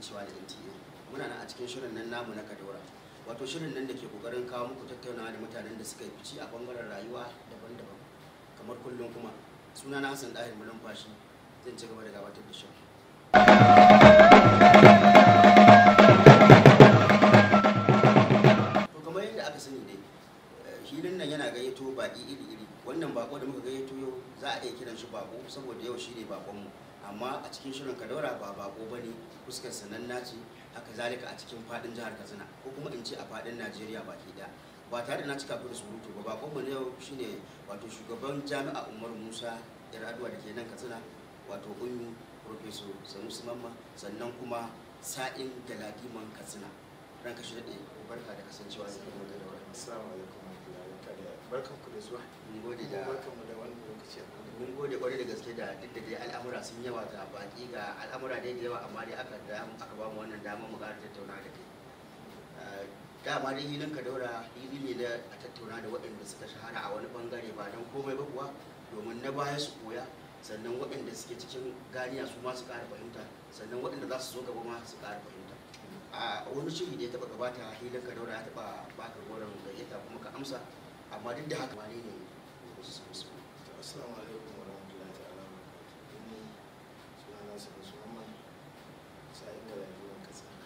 kasancewa da NTA muna nan a cikin shirin nan namu na Kadora wato shirin nan da ke kokarin kawo muku tattaunawa da mutanen da suka yi fici a bangaren rayuwa daban-daban kamar kullum kuma suna na Hassan Dahir Mulumfashi zan ci gaba da gabatar da shirin to kamar yadda aka sani dai hilin nan yana gayyato baki iri-iri wannan bako da muka gayyato yau za a iya kiran shi bako saboda yau shi ne bakonmu amma a cikin shirin kadaura ba bako ba ne fuskar sananna ce haka zalika a cikin fadin jihar katsina ko kuma in ce a fadin najeriya baki daya ba tare da na cika ku da surutu ba bakonmu na yau shine wato shugaban jami'a umar musa iraduwa da ke nan katsina wato unyu professor sanusi mamma sannan kuma sa'in galadiman katsina ranka shi daɗe barka da kasancewa da kuma da daura Assalamu alaikum warahmatullahi wabarakatuh. Barkan ku da zuwa. mun gode da Barkan mu da wannan lokaci a nan. mun gode kwarai da gaske da duk da dai al'amura sun yawa ga baki ga al'amura dai da yawa amma dai aka da aka ba mu wannan dama mu ƙara tattauna da kai Eh, dama dai hilin ka daura hili ne da a tattauna da waɗanda suka shahara a wani bangare ba don komai ba kuwa domin na baya su koya sannan waɗanda suke cikin ganiya su ma su ƙara fahimta sannan waɗanda za su zo gaba ma su ƙara fahimta a wani shiri da ya taɓa gabata hilin ka daura ya taɓa baka goron gayyata kuma ka amsa amma duk da haka wane ne wasu samu su To, Assalamu alaikum warahmatullahi ta'ala wabarakatuh. Ni sunana Sanusi Muhammad sa'in da rayuwar Katsina.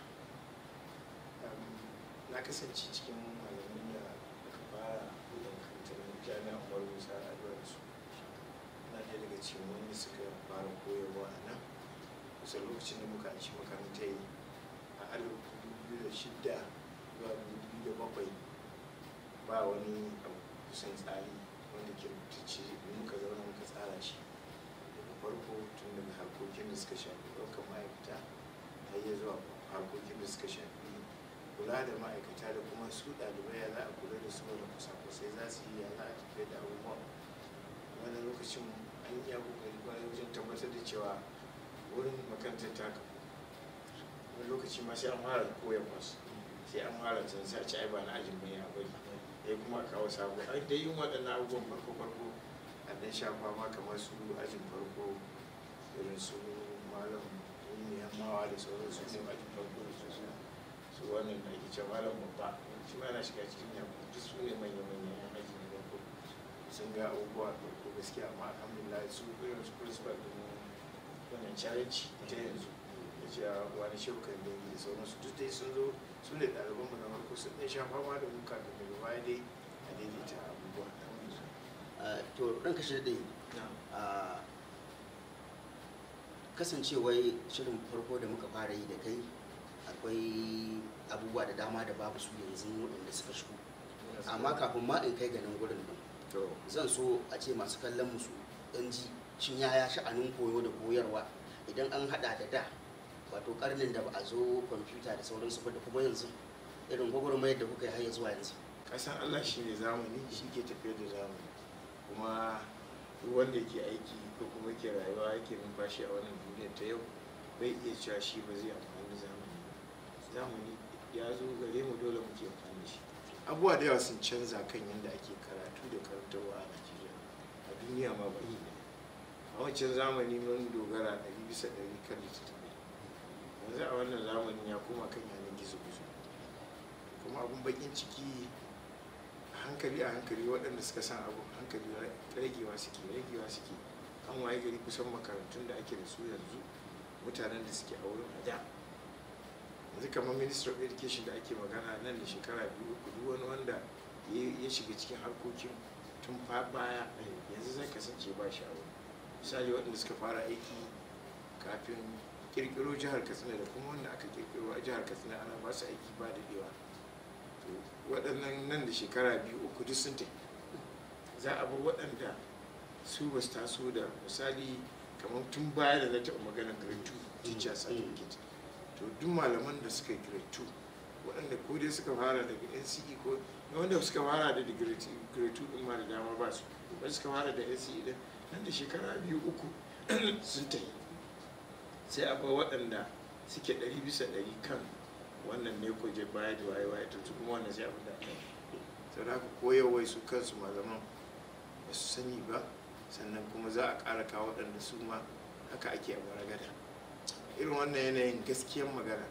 Um, Na kasance cikin malamin da aka fara da kantar jami'an Umar Musa a da su. Na ɗaya daga cikin wanda suka fara koyarwa a nan. Kusa lokacin da muka ci makaranta yi a alif dubu da shida zuwa dubu biyu da bakwai ba wani abu kusan tsari wanda ke rubutacce da muka zauna muka tsara shi daga farko tun daga harkokin da suka shafi ɗaukar ma'aikata har ya zuwa harkokin da suka shafi kula da ma'aikata da kuma su ɗalibai ya za a kula da su da kusa-kusai za su yi ya za a tafiya da abubuwan wani lokacin an yi kokari kwarai wajen tabbatar da cewa wurin makarantar ta kafu wani lokaci ma sai an fara koya masu sai an fara can sai a ci ai ba na ajin bane a bari ya kuma kawo sabo ai dai yin waɗannan abubuwan farko farko a ɗan shafa ma kamar su ajin farko irin su malam ne yammawa da sauran su ne ajin farko da su su wannan da ake cewa malam babba shi ma yana shiga cikin yamma duk su ne manya manya yan aji na farko sun ga abubuwa farko gaskiya amma alhamdulillah su irin su principal din wannan challenge ta yanzu da cewa wani shaukan da da sauransu duk dai sun zo su ne ɗalibanmu na farko sun ɗan sha fama da mu kafin daga baya dai a daidaita abubuwa Uh, to ranka shi daɗe uh, kasancewar shirin farko da muka fara yi da kai akwai abubuwa da dama da babu su yanzu waɗanda suka shigo amma kafin ma in kai ganin gurin nan to zan so a ce masu kallon musu ɗan ji shin yaya sha'anin koyo da koyarwa idan an haɗa da da wato karnin da ba a zo kwamfuta da sauransu ba da kuma yanzu irin gwagwarmayar da kuka yi har ya zuwa yanzu kasan allah shi ne zamani shi ke tafiyar da zamani kuma duk wanda ke aiki ko kuma ke rayuwa yake numfashi a wannan duniyar ta yau bai iya cewa shi ba zai amfani da zamani ba zamani ya zo gare mu dole muke amfani da shi abubuwa da yawa sun canza kan yadda ake karatu da karantarwa a najeriya a duniya ma baki ɗaya a wancan zamani mun dogara ɗari bisa ɗari kan littattafai yanzu a wannan zamanin ya koma kan yanar gizo-gizo kuma abun bakin ciki a hankali a hankali waɗanda suka san abu hankali ragewa suke ragewa suke an waye gari kusan makarantun da ake da su yanzu mutanen da suke a wurin a da yanzu kamar minister of education da ake magana nan da shekara biyu uku duk wani wanda ya ya shiga cikin harkokin tun fa baya yanzu zai kasance ba shi a wurin misali waɗanda suka fara aiki kafin kirkiro jihar katsina da kuma wanda aka kirkiro a jihar katsina ana ba su aiki ba daɗewa to waɗannan nan da shekara biyu uku duk sun tafi za a bar waɗanda su ba su taso da misali kamar tun baya da na taɓa maganar grade 2 teacher certificate to duk malaman da suka yi grade 2 waɗanda ko dai suka fara daga nce ko wanda suka fara da grade 2 ɗin ma da dama ba su wanda suka fara da nce ɗin nan da shekara biyu uku sun tafi sai a bar waɗanda suke ɗari bisa ɗari kan wannan ne ko je baya da waye waye to kuma wannan sai abin da aka yi sau da haka koyarwai su kansu malaman ba su sani ba sannan kuma za a ƙara kawo waɗanda su ma haka ake a baragada irin wannan yanayin gaskiyar magana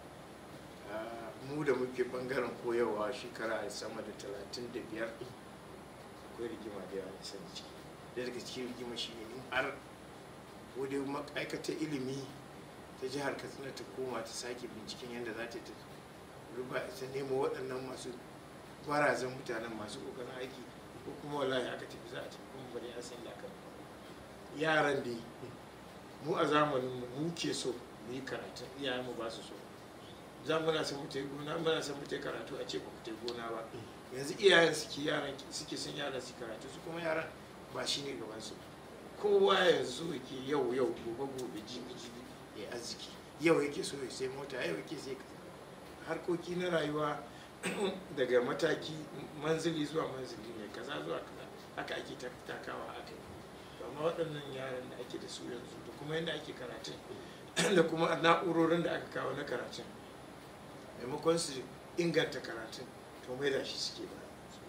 ah, mu da muke bangaren koyarwa shekara sama da talatin da biyar akwai rigima da yawa sani ciki da daga cikin rigima shi ne in har ko dai ma'aikatar ilimi ta jihar katsina ta koma ta sake binciken yadda za ta ruba ta nemo waɗannan masu barazan mutanen masu ƙoƙarin aiki ko kuma wallahi aka tafi za a tafi kuma bari a san da aka yaran dai mu a zamanin mu mu ke so mu yi karatu iyayen mu ba su so za mu na san mu ta yi gona muna san mu ta yi karatu a ce ba ku ta yi gona ba yanzu iyayen suke yaran suke son yaran su karatu su kuma yaran ba shi ne gaban su kowa yanzu yake yau yau gobe gobe jibi jibi ya arziki yau yake so ya sai mota yau yake sai kaza harkoki na rayuwa daga mataki manzili zuwa manzili ne kaza zuwa kaza haka ake tak- takawa haka amma waɗannan yaran da ake da su yanzu da kuma yadda ake karatun da kuma na'urorin da aka kawo na karatun maimakon su inganta karatun to mai da shi suke ba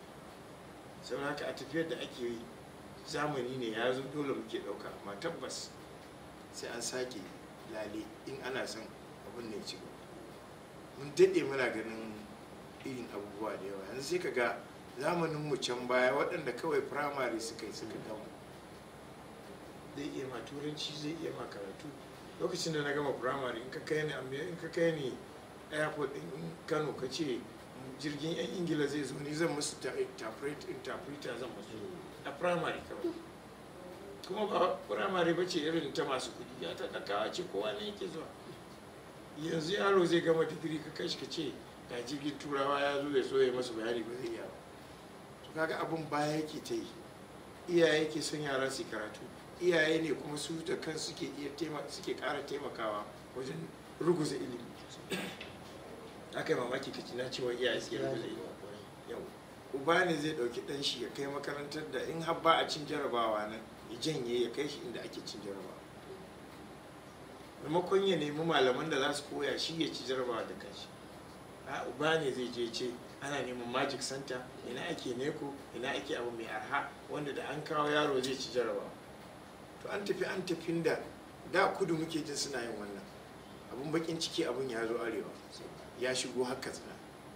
sau haka a tafiyar da ake yi zamani ne ya zo dole muke ɗauka amma tabbas sai an sake lale in ana son abin ne ci gaba mun daɗe muna ganin irin abubuwa da yawa yanzu sai ka ga zamanin mu can baya waɗanda kawai firamare suka yi suka gama zai iya ma turanci zai iya ma karatu lokacin da na gama firamare in ka kai ni Amer- in ka kai ni airport din kano ka ce jirgin yan ingila zai zo ni zan musu ta- interpret- interpreter zan musu a firamare kawai kuma ba firamare ba ce irin ta masu kudi ya ta ɗakawa ce kowa ne yake zuwa yanzu yaro zai gama digiri ka kai shi ka ce ga jirgin turawa ya zo ya so ya masu bayani ba zai iya ba to kaga abin baya yake ta yi iyaye ke son yara su yi karatu iyaye ne kuma su da kan suke iya taima suke ƙara taimakawa wajen ruguza ilimi aka yi mamaki ka na cewa iyaye suke ruguza ilimi yau uba ne zai ɗauki ɗan shi ya kai makarantar da in har ba a cin jarabawa nan ya janye ya kai shi inda ake cin jarabawa maimakon ya nemi malaman da za su koya shi ya ci jarabawa da kanshi a uba ne zai je ce ana neman magic center ina ake neko ina ake abu mai arha wanda da an kawo yaro zai ci jarabawa to an tafi an tafin da da kudu muke jin suna yin wannan abun bakin ciki abun ya zo arewa ya shigo haka tsina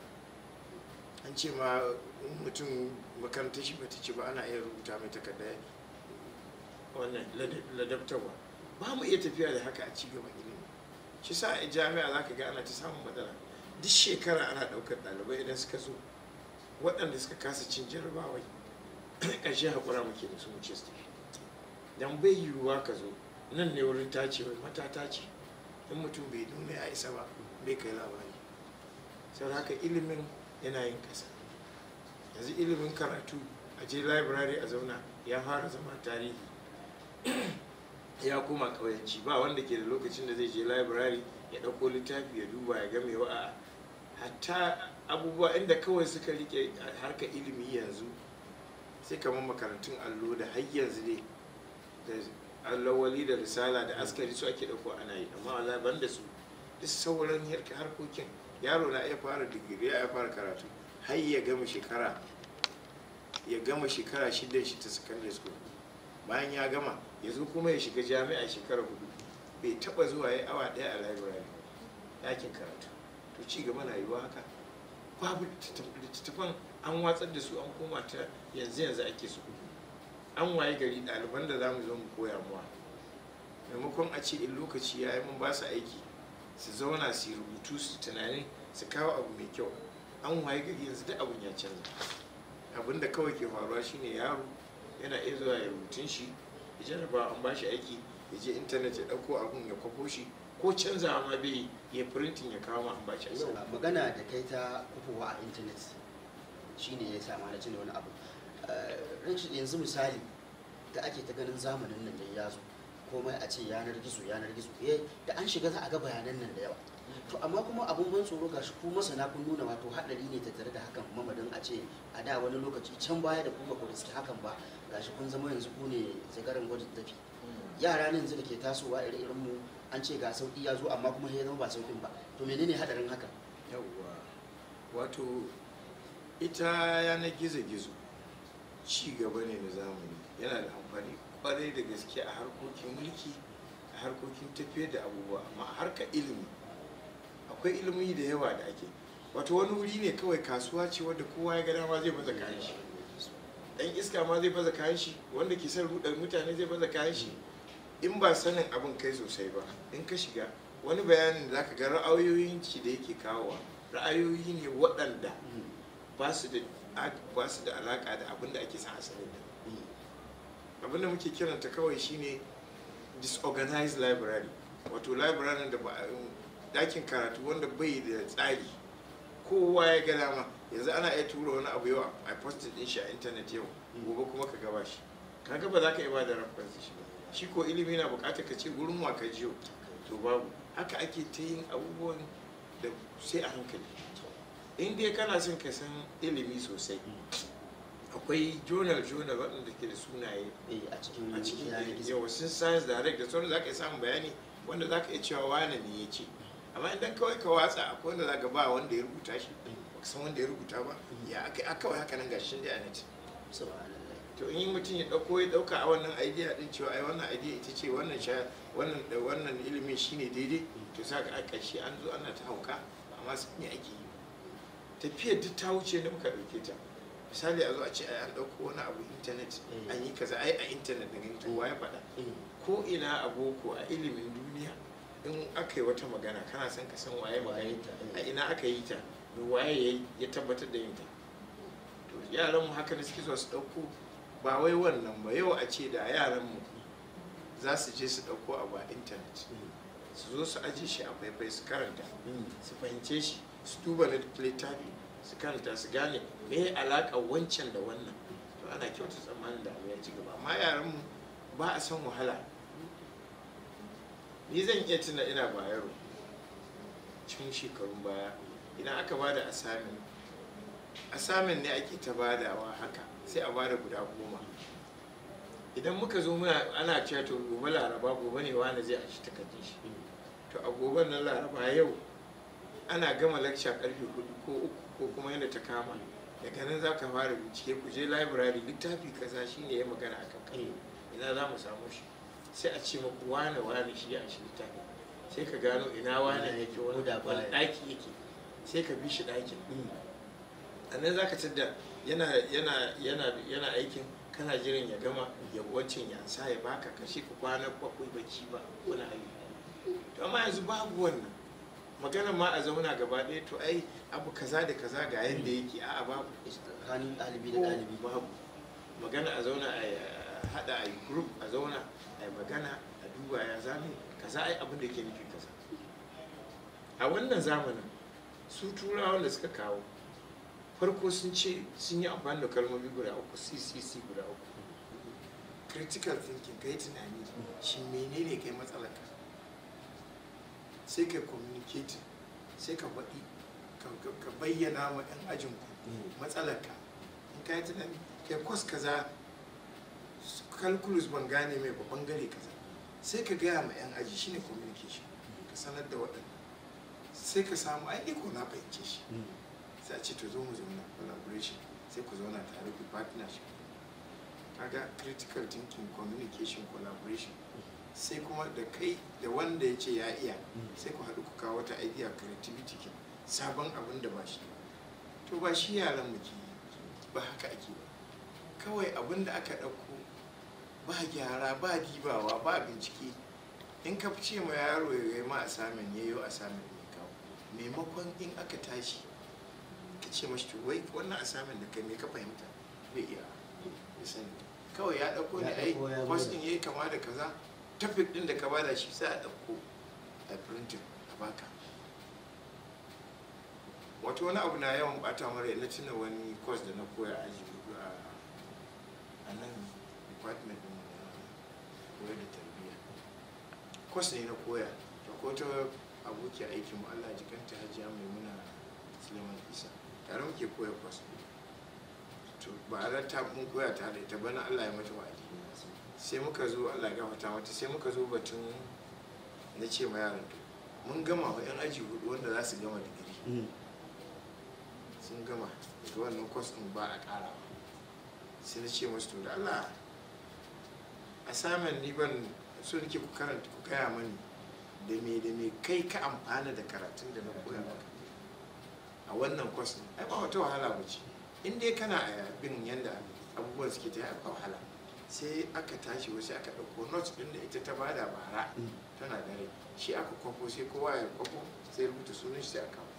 an ce ma in mutum makarantar shi bata ci ba ana iya rubuta mai takarda wannan lada- ladabtarwa ba mu iya tafiya da haka a ci gaban ilimi shi sa a jami'a za ka ga ana ta samun matsala duk shekara ana ɗaukar ɗalibai idan suka zo waɗanda suka kasa cin jarabawai ƙarshe haƙura muke da su mu ce su tafi dan bai yiwuwa ka zo nan ne wurin tacewa mata tace in mutum bai nuna ya isa ba bai kai labari sau haka ilimin yana yin ƙasa yanzu ilimin karatu a je library a zauna ya fara zama tarihi ya koma ƙauyanci ba wanda ke da lokacin da zai je library ya ɗauko littafi ya duba ya game wa a hatta abubuwa inda kawai suka rike harkar ilimi yanzu sai kamar makarantun allo da har yanzu ne da allawali da risala da askari su ake ɗauko ana yi amma wala ban da su duk sauran harka- harkokin yaro na iya fara digiri ya fara karatu har ya gama shekara ya gama shekara shida shi ta secondary school bayan ya gama ya zo kuma ya shiga jami'a shekara hudu bai taba zuwa ya awa daya a library ɗakin karatu to ci gaba na yiwuwa haka babu littattafan an watsar da su an koma ta yanzu yanzu ake su an waye gari ɗaliban da za mu zo mu koya muwa maimakon a ce in lokaci ya yi mun ba su aiki su zauna su yi rubutu su tunani su kawo abu mai kyau an waye gari yanzu duk abun ya canza abin da kawai ke faruwa shine yaro yana iya zuwa ya rubutun shi ya jarraba an ba shi aiki ya je intanet ya ɗauko abun ya kwafo shi ko canzawa ma bai ya printing ya kawo ma an ba shi aiki Yau, magana da kai ta kufowa a intanet shine ya sa na cin wani abu Eh, rashin yanzu misali da ake ta ganin zamanin nan da ya zo komai a ce yanar gizo yanar gizo eh da an shiga za a ga bayanan nan da yawa to amma kuma abun ban tsoro gashi ku masana kun nuna wato hadari ne tattare da hakan mamadin a ce a da wani lokaci can baya da kuma ku riski hakan ba gashi kun zama yanzu ku ne zagaran gwajin tafi yara ne yanzu da ke tasowa ire irin mu an ce ga sauki ya zo amma kuma ya zama ba saukin ba to menene hadarin haka yawwa wato ita yanar gizo-gizo ci gaba ne na zamani yana da amfani kwarai da gaske a harkokin mulki a harkokin tafiyar da abubuwa amma a harkar ilimi akwai ilimi da yawa da ake wato wani wuri ne kawai kasuwa ce wadda kowa ya ga dama zai baza kayan shi dan iska ma zai baza kayan shi wanda ke son rudar mutane zai baza kayan shi in ba sanin abin kai sosai ba in ka shiga wani bayanin da zaka ga ra'ayoyin shi da yake kawowa ra'ayoyi ne waɗanda ba su da ba su da alaka da abin da ake son asalin da abin da muke kiranta kawai shine disorganized library wato library da ba dakin karatu wanda bai da tsari kowa ya ga dama yanzu ana iya tura wani abu yau a posted din shi a intanet yau gobe kuma ka gaba shi kaga ba za ka iya ba da reference shi ba shi ko ilimi na bukatar ka ce gurin wa ka jiyo to babu haka ake ta yin abubuwan da sai a hankali in dai kana son ka san ilimi sosai akwai journal journal waɗanda ke da sunaye a cikin a cikin yanar gizo yawa sun science direct da sauran za ka iya samun bayani wanda za ka iya cewa wane ne ya ce amma idan kawai ka watsa akwai wanda za ka ba wanda ya rubuta shi baka san wanda ya rubuta ba ya aka a kawai haka nan gashin da a net subhanallah to in mutum ya dauko ya dauka a wannan idea din cewa ai wannan idea ita ce wannan sha wannan da wannan ilimin shine daidai to sa ka a ƙarshe an zo ana ta hauka amma su me ake yi tafiyar duk ta wuce da muka dauke ta misali a zo a ce ai an dauko wani abu internet an yi kaza ai a internet da gani to wa ya faɗa ko ina a boko a ilimin duniya in aka yi wata magana kana son ka san waye magana Waye ta, a eh. ina aka yi ta da waye ya yi- ya tabbatar da yin ta to yaran mu haka ne suke so su dauko ba wai wannan ba yau a ce da yaran mu za su je su dauko abu a internet su zo su aje shi a faifai su karanta su fahimce shi su duba na littafi su karanta su gane me ya alaka wancan da wannan to ana kyauta tsammanin da abu ya ci gaba amma yaran mu ba a san wahala ni zan iya tuna ina bayaro cikin shekarun baya idan aka bada asamin asamin ne ake ta badawa haka sai a bada guda goma idan muka zo muna ana cewa to gobe laraba gobe ne wani zai a shi takardun shi to a goben nan laraba yau ana gama lakca karfe hudu ko uku ko kuma yadda ta kama daga nan za ka fara bincike ku je library littafi kaza shine ya magana akan kai ina za mu samu shi sai a ce maku wane wane shi a shi littafi sai ka gano ina wane Ina yake yake, wani ko da wani baya. ɗaki yake sai ka bi shi ɗakin a nan za ka tadda yana yana yana yana aikin kana jiran ya gama ya wancan ya sa ya baka kashe ka kwana bakwai bacci ba wani abu to amma yanzu babu wannan magana ma a zauna gaba ɗaya to ai abu kaza da kaza ga yadda yake a'a babu tsakanin ɗalibi da ko ɗalibi babu magana a zauna a a haɗa a yi group a zauna a yi magana a duba ya zame kaza ai abin da ke nufi kaza a wannan zamanin su turawan da suka kawo farko sun ce sun yi amfani da kalmomi guda uku ccc guda uku critical thinking kai tunani shi menene kai matsalarka sai ka communicate sai ka faɗi ka- ka- ka bayyana wa 'yan ajinku matsalarka in ka yi tunani kai kwas kaza calculus ban gane mai ba bangare kaza sai ka gaya ma 'yan aji shine communication ka sanar da waɗanda sai ka samu ai ko na fahimce shi sai a ce to zo mu zauna collaboration sai ku zauna tare ku partnership kaga critical thinking communication collaboration sai kuma da kai da wanda ya ce ya iya sai ku haɗu ku kawo wata idea creativity ke sabon abin da ba shi ba to ba shi yaran mu ke yi, ba haka ake ba kawai abin da aka ɗauko ba gyara ba dibawa ba bincike in ka ce ma yaro ya yi ma assignment ya yi assignment mai kawo maimakon in aka tashi ka ce mashi to wai wannan assignment da kai me ka fahimta bai iya ya sani kawai ya ɗauko ne Ya ai ɗauko ya kwas gwada. ɗin ya yi kama da kaza topic ɗin da ka bada shi sai a ɗauko a printing a baka wato wani abu na yawan bata mara na tuna wani course da na koya a aji hudu a a nan department ɗin na koyar da tarbiyya course ne na koya to ko ta aboki aikin mu Allah ji kanta hajiya maimuna Suleiman Isa tare muke koya course to ba a ta mun koya tare ita bana Allah ya mata wa'adi sai muka zo Allah ya gafarta mata sai muka zo batun na ce ma yaran to mun gama wa yan aji hudu wanda za su gama digiri sun gama daga wannan kwas ɗin ba a ƙara sai na ce masu to da Allah assignment ni ban so nake ku karanta ku gaya mani da me da me kai ka amfana da karatun da na koya maka a wannan kwas ɗin ai ba wata wahala ba ce in dai kana a bin yanda abubuwan suke ta yi ba wahala sai aka tashi wasu aka ɗauko notes ɗin da ita ta bada bara tana da rai shi aka kwafo sai kowa ya kwafo sai rubuta sunan shi sai aka kawo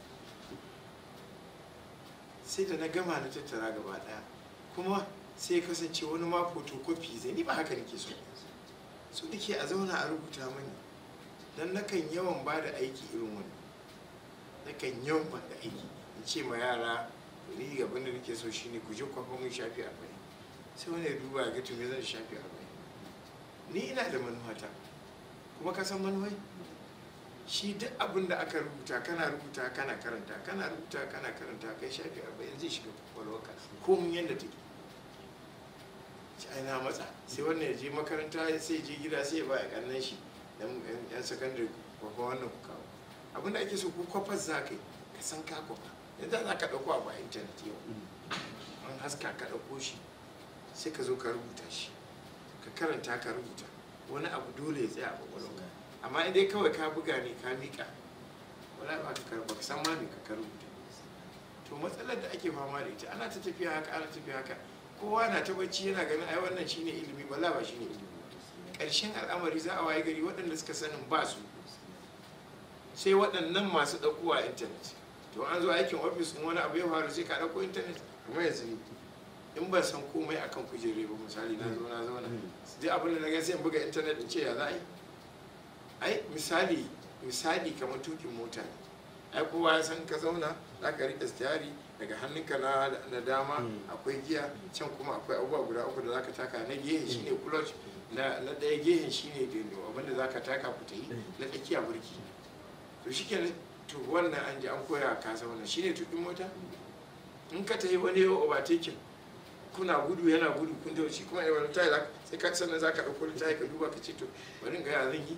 sai da na gama na tattara gaba ɗaya kuma sai kasance wani ma photocopy zai ni ba haka nake so so nake a zauna a rubuta mani dan nakan yawan ba da aiki irin wani nakan yawan ba da aiki in ce ma yara ni abin da nake so shine ku je kwafa mun shafi arba'in sai wani ya duba ya ga to me zan shafi arba'in ni ina da manuwata kuma ka san manuwai shi duk abin da aka rubuta kana rubuta kana karanta kana rubuta kana karanta kai shafi arba'in zai shiga kwakwalwarka ko mun yadda take ci ai na matsa sai wannan ya je makaranta sai je gida sai ya ba ya kannan shi yan sakandare kwafa wannan ku kawo abin da ake so ku kwafar za ka yi ka san ka kwafa yanzu za ka ɗauko abu a intanet yau an haska ka ɗauko shi sai ka zo ka rubuta shi ka karanta ka rubuta wani abu dole ya tsaya a kwakwalwarka amma idan kawai ka buga ne ka miƙa wala ba ka karba ka san ma me ka rubuta to matsalar da ake fama da ita ana ta tafiya haka ana tafiya haka kowa na ta bacci yana ganin ai wannan shine ilimi bala ba shine ilimi ƙarshen al'amari za a waye gari waɗanda suka sanin ba su sai waɗannan masu ɗaukowa a intanet to an zo aikin ofis in wani abu ya faru sai ka ɗauko intanet kuma yanzu ne in ban san komai akan kujere ba misali na zo na zauna duk abin da na ga sai in buga intanet in ce ya za a yi ai misali misali kamar tukin mota ne ai kowa ya san ka zauna za ka riƙe stiyari daga hannunka na, na dama akwai giya can kuma akwai abubuwa guda uku da za ka taka na gehen shine clutch na, na ɗaya gehen shine abinda za ka taka fita yi na tsakiya burki to shi to wannan an ji an koya ka zauna shine tukin mota in ka tafi wani yau overtaking kuna gudu yana gudu kun da shi kuma wani tayi sai ka sannan za ka ɗauko littafi ka duba ka ce to bari ga ya zan yi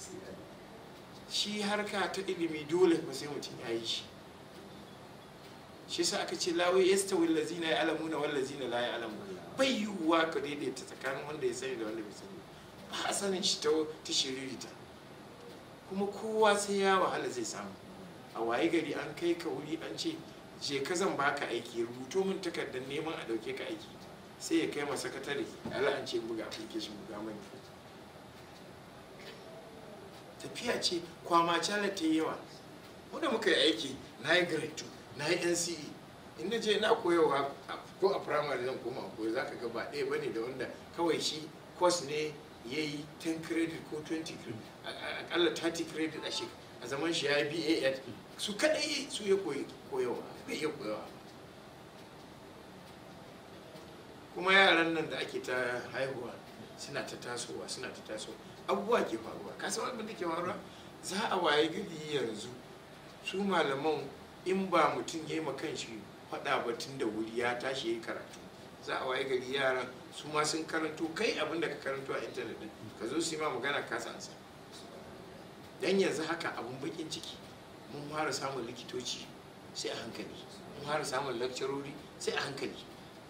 shi harka ta ilimi dole ba sai mutum ya yi shi shi sa aka ce lawe yasta wallazina ya alamu na wallazina la ya alamu bai yiwuwa ka daidaita tsakanin wanda ya sani da wanda bai sani ba a sanin shi ta ta shiririta kuma kowa sai ya wahala zai samu a waye gari an kai ka wuri an ce je ka zan baka aiki rubuto min takardar neman a dauke ka aiki sai ya kai ma sakatare ala an ce buga application buga mani tafiya ce kwama cala ta yawa wanda muka yi aiki na yi grade 2 na yi nce in na je na koyarwa ko a primary zan koma a koyo za ka ga ba ɗaya ba ne da wanda kawai shi course ne ya yi 10 credit ko 20 credit akalla 30 credit a shekara a zaman shi ya yi ba su kaɗai su ya koyi koyawa bai iya koyawa kuma yaran nan da ake ta haihuwa suna ta tasowa suna ta tasowa abubuwa ke faruwa kasan abin da ke faruwa za a waye gari yanzu su malaman in ba mutum ya yi ma kanshi faɗa batun da wuri ya tashi ya yi karatu za a waye gari yaran su ma sun karanto kai abin da ka karanto a intanet din ka zo su yi ma magana ka sansa dan yanzu haka abun bakin ciki mun fara samun likitoci sai a hankali mun fara samun lakcarori sai a hankali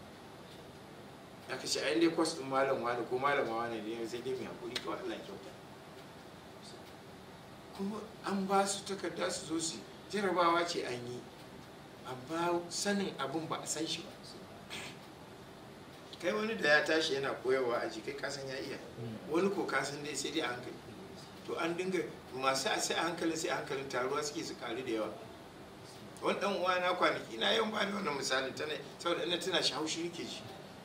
aka ce ayin dai kwas ɗin malam wani ko malama wani ne sai dai mai hakuri kawai Allah kyauta kuma an ba su takarda su zo su jarabawa ce an yi amma sanin abin ba a san shi ba kai wani da ya tashi yana koyarwa a jikai kasan ya iya wani ko kasan dai sai dai a hankali to an dinga masu a sai a hankalin sai a hankalin taruwa suke su karu da yawa wani dan uwa na kwanaki na yawan bani wannan misali tana saboda ina tana shi haushi nake ji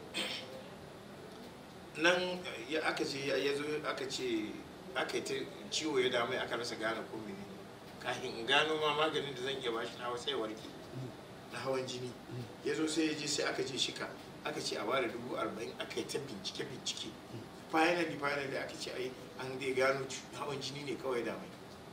nan ya aka ce ya zo aka ce aka yi ta ciwo ya damai aka rasa gane ko mene kafin in gano ma maganin da zan iya bashi na sai warke na hawan jini ya zo sai ya je sai aka ce shika aka ce a bada dubu arba'in aka yi ta bincike bincike finally finally aka ce ai an dai gano hawan jini ne kawai da mai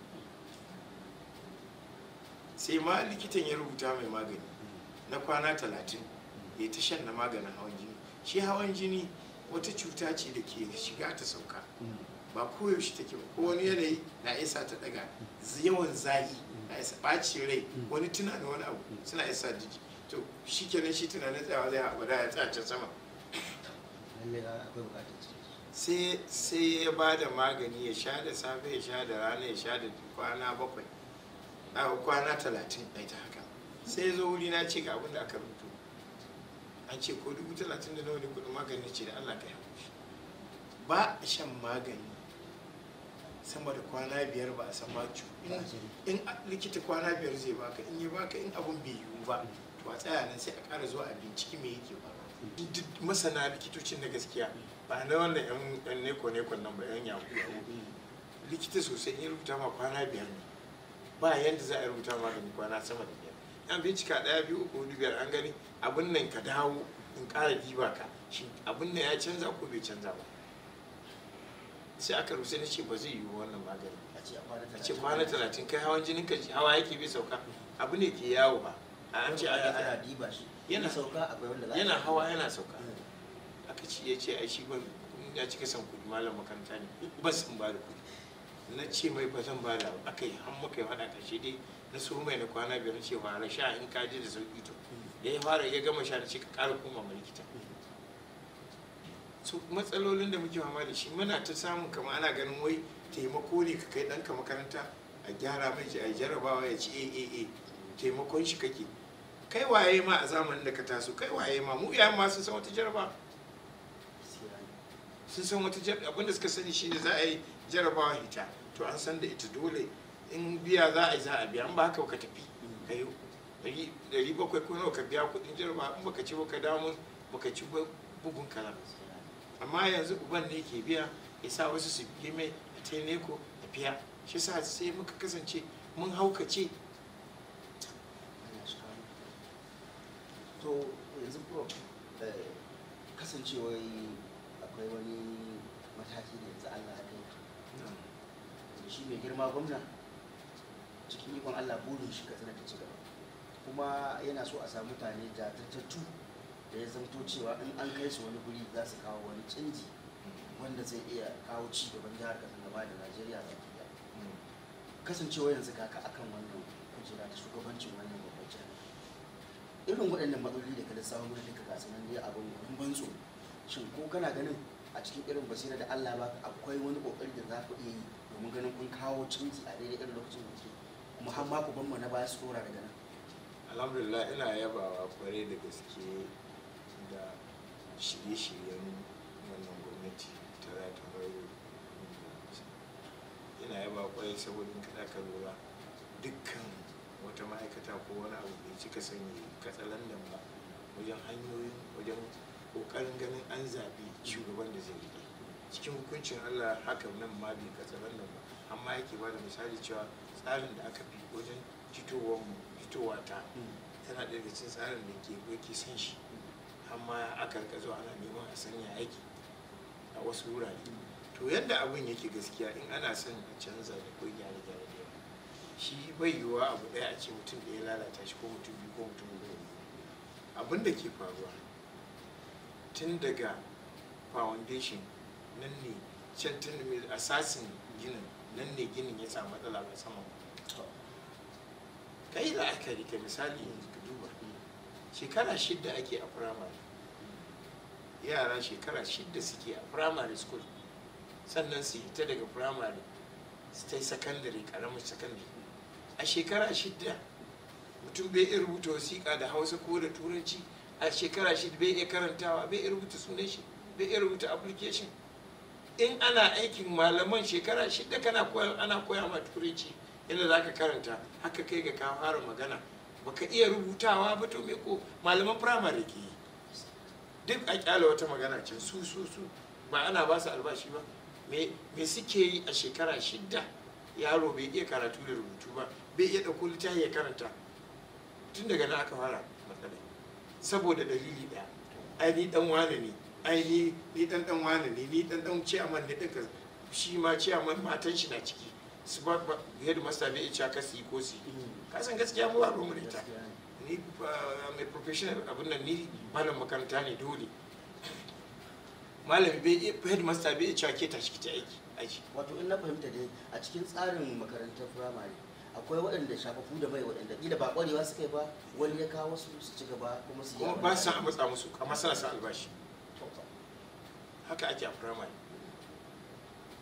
sai ma likitan ya rubuta mai magani na kwana talatin ya ta shan na maganin hawan jini shi hawan jini wata cuta ce da ke shiga ta sauka ba koyaushe take ba ko wani yanayi na isa ta daga yawan zahi na isa ɓacin rai wani tunanin wani abu suna isa jiki to shi kenan shi tunanin tsayawa zai haɓa da ya tsaya can sama sai sai ya ba da magani ya sha da safe ya sha da rana ya sha da kwana bakwai a kwana talatin a ta haka sai ya zo wuri na ce ga abin da aka rubuto an ce ko dubu talatin da nawa ne kudin magani ce da allah ka yi haƙuri ba a shan magani sama da kwana biyar ba a san ma cu in- in a- likita kwana biyar zai baka in ya baka in abun bai yiwu ba to a tsaya nan sai a ƙara zuwa a binciki me yake ba duk masana likitocin na gaskiya ba na wannan yan yan neko neko nan ba yan yahu yahu likita sosai in ya rubuta ma kwana biyar ne ba yanda za a rubuta magani kwana sama da biyar an bincika ɗaya biyu uku hudu biyar an gani abin nan ka dawo in ƙara diba ka shi abin nan ya canza ko bai canza ba sai aka rubuta na ce ba zai yiwu wannan magani a ce a kwana a ce kwana talatin kai hawan jinin ka hawa yake bai sauka abu ne ke yawo ba a an ce ana ana ana diba shi Yana- yana sauka akwai wanda za a yana ce- hawa yana sauka Mm. aka ci ya ce ai shi ban ya cika son kuɗi malam makaranta ne ba san ba da kuɗi na ce mai ba zan ba da ba aka yi har muka yi faɗa ƙarshe dai na so mai na kwana biyar na ce fara sha in ka ji da sauƙi to da ya fara ya gama sha da ce ka ƙara koma ma likita su matsalolin da muke fama da shi muna ta samun kama ana ganin wai taimako ne ka kai ɗanka makaranta a gyara mai a jarabawa ya ci aaa taimakon shi kake kai waye ma a zamanin da ka taso kai waye ma mu iyayen ma sun san wata jaraba Gaskiya ne. sun san wata jaraba abinda suka sani shine za a yi jarabawa hita to an san da ita dole in biya za a yi za a biya in ba haka ka tafi ka yi ɗari- ɗari bakwai ko nawa ka biya kuɗin jarabawa in baka ci ba ka dawo mun baka ci ba bugun kalam Gaskiya ne. amma yanzu uban ne ke biya ya sa wasu su biye mai a taimako a biya shi sa sai muka kasance mun haukace Allah shi kawo. to yanzu ko eh, kasancewar akwai wani mataki da yanzu Allah ya kai da shi mai girma gwamna cikin ikon Allah burin shi katsina ta ci gaba kuma yana so a samu mutane jajirtattu da ya zamto cewa in an kai su wani guri za su kawo wani canji wanda zai iya kawo ci gaban jihar katsina ba da Najeriya ba ki kasancewa yanzu kaka akan wannan kujera ta shugabancin wannan babban jihar irin waɗannan matsaloli da ka lissafa mana duka ga sanan ne abin gudun ban tsoro shin ko kana ganin a cikin irin basira da Allah ba akwai wani kokari da za ku iya yi domin ganin kun kawo canji a daidai irin lokacin da ke kuma har ma ku ban mu na baya su dora daga nan alhamdulillah ina yabawa kwarai da gaske da shirye-shiryen wannan gwamnati ta rata baro ina yaba kwarai saboda in kada ka lura dukkan wata ma'aikata ko wani abu bai cika sanya katsalandan ba wajen hanyoyin wajen kokarin ganin an zaɓi shugaban da zai riƙe cikin hukuncin allah hakan nan ma bai katsalandan ba amma yake ba da misali cewa tsarin da aka fi wajen fitowar mu fitowa ta tana ɗaya daga cikin tsarin da ke yake son shi amma aka rika zuwa ana neman a sanya aiki a wasu wurare to yadda abin yake gaskiya in ana son a canza da ko gyare gyare da yawa shi bai yiwuwa abu ɗaya a ce mutum da ya lalata shi ko mutum biyu ko mutum uku abin da ke faruwa tun daga foundation nan ne can tun da mai asasin ginin nan ne ginin ya samu matsala ba sama ba ka yi la'akari ka misali yanzu ka duba shekara shidda ake a firamare yara shekara shidda suke a firamare school sannan su hita daga firamare su ta yi sakandare karamin sakandare a shekara shidda mutum bai iya rubuta wasiƙa da hausa ko da turanci a shekara shidda bai iya karantawa bai iya rubuta sunan shi bai iya rubuta application in ana aikin malaman shekara shidda kana koya ana koya ma turanci yadda za ka karanta haka kai ga ka fara magana baka iya rubutawa ba to me ko malaman firamare ke yi duk a kyala wata magana can su su su ba ana ba su albashi ba me me suke yi a shekara shidda yaro bai iya karatu da rubutu ba bai iya ɗauko littafi ya karanta tun daga nan aka fara matsala saboda dalili ɗaya ai ni dan wane ne ai ni ni dan dan wane ne ni dan dan ciyaman ne ɗinka shi ma ciyaman matan shi na ciki su ba ba yadda masta bai iya cewa ka su yi ko su yi kasan gaskiya mu ba mu da ita Gaskiya ne. ni uh, mai professional abin nan ni malam makaranta ne dole malami bai iya headmaster bai iya cewa ke tashi ki ta aiki aiki wato in na fahimta dai a cikin tsarin makarantar firamare akwai waɗanda shafafu da mai waɗanda ƙila ba ƙwarewa suka yi ba wani ya kawo su su ci gaba kuma su yi kuma abin ba da su san a ake matsa musu amma suna sa albashi so. haka ake a firamare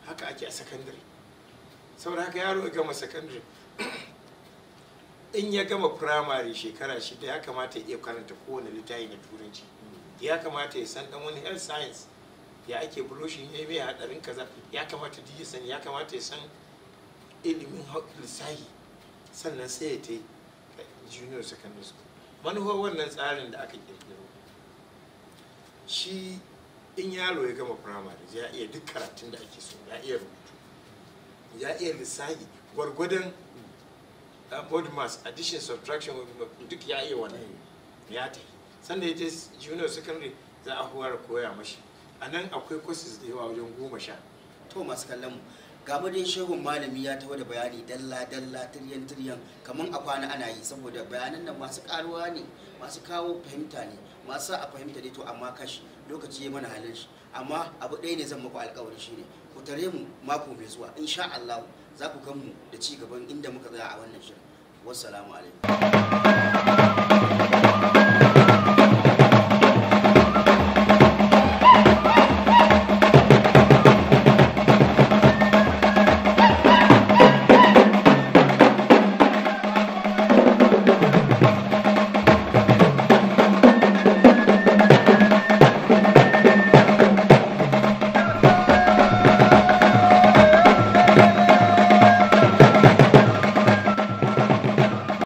haka ake a sakandare saboda haka yaro ya gama sakandare in ya gama firamare shekara shida ya kamata ya iya karanta kowane littafi na turanci ya kamata ya san dan wani health science ya ake broshin ya mai hadarin kaza ya kamata duk ya sani ya kamata ya san ilimin lissahi sannan sai ya ta yi junior secondary school manufar wannan tsarin da aka kirkiro shi in yaro ya gama firamare ya iya duk karatun da ake so ya iya rubutu ya iya lissahi gwargwadon body mass addition subtraction duk ya iya wannan ya ta yi sannan ya je junior secondary za a huwar koya mashi a nan akwai courses da yawa wajen goma sha to masu kallon mu ga dai shehun malami ya taho da bayani dalla dalla tiryan tiryan kamar a kwana ana yi saboda bayanan nan masu karuwa ne masu kawo fahimta ne masu a fahimta ne to amma kashi lokaci ya mana halin shi amma abu ɗaya ne zan muku alkawari shine ku tare mu mako mai zuwa insha Allah za ku gan mu da ci gaban inda muka tsaya a wannan shirin wassalamu alaikum